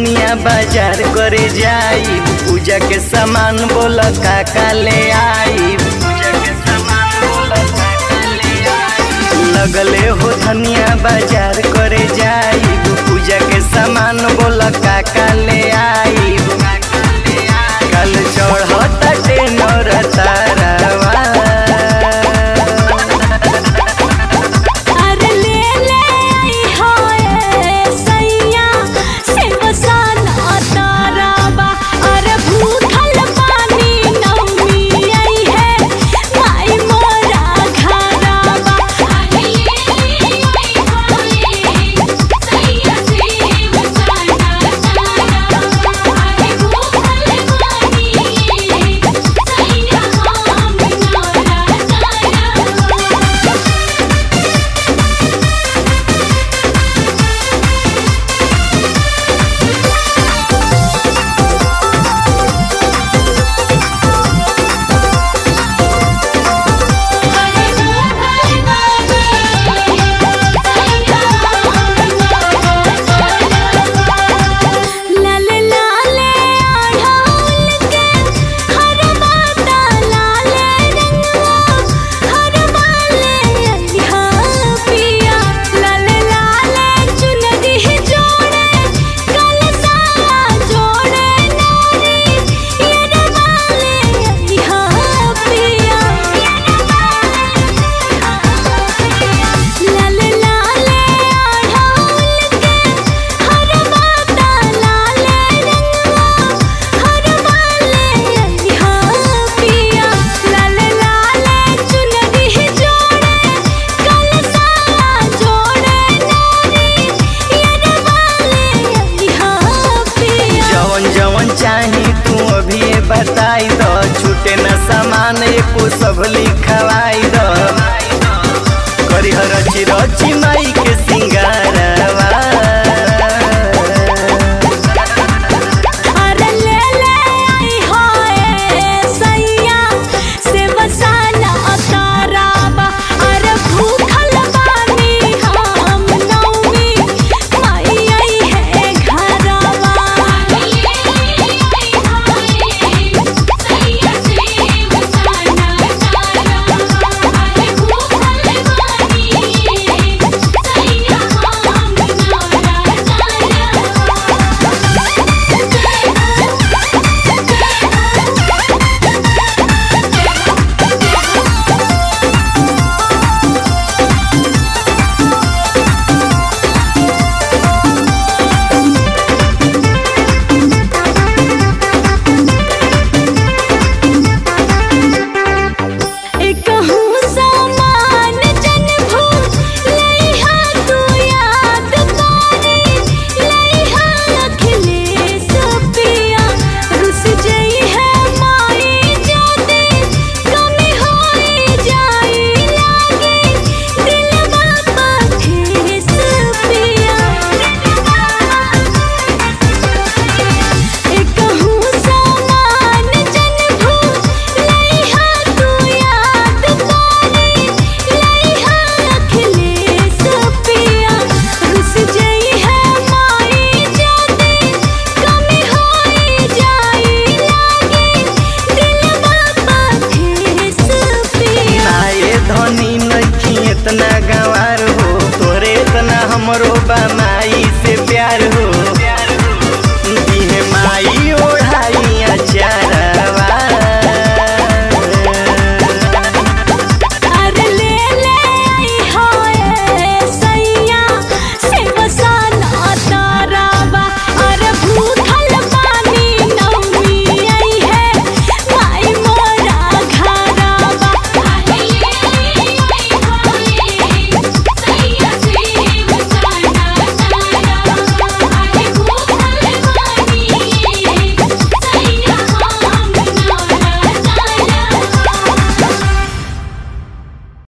धनिया बाजार करे जाई पूजा के सामान बोल काका ले आई पूजा के सामान बोल काका ले आई लगले हो धनिया बाजार करे जाई पूजा के सामान बोल काका ले आई कल चढ़ता टेनर तारावा अरे ले ले आई होए सैया से बसाना ताराबा अरे भूखल पानी नौमी आई है माई मोरा घराबा अरे ले ले आई होए सैया से बसाना ताराबा अरे भूखल पानी सैया हम मोरा ताराबा लाले लाले आढ़ौल के हर बाता लाले रंगवा हर बाले अलिहा पिया लाले लाले चुनरी जोड़े कलसा जोड़े नारी ये बाले अलिहा पिया लाले लाले आढ़ौल के हर बाता लाले रंगवा हर बाले अलिहा पिया लाले लाले चुनरी जोड़े कलसा जोड़े नारी ये बाले अलिहा पिया जवन जवन चाही तू अभी बताई दो छूटे न सामान एको सब लिखवाई दो करी रची रची माई के सिंगारवा अरे ले ले आई होए सैया से बसाना ताराबा अरे भूखल बानी हम नौमी माई आई है घरवा ले ले आई होए सैया से बसाना ताराबा अरे भूखल बानी सैया हम मोरा एकहूँ सामान जन भूल लइहा तू याद पारी लइहा अखिलेश पिया रुस जई है माई जाते कमी होई जाई लागे दिलवा पठेस पिया एकहूँ सामान जन भूल लइहा तू याद पारी लइहा अखिलेश पिया रुस जई है माई जाते कमी होई जाई लागे दिलवा पठेस पिया नाये धनी नखी इतना गा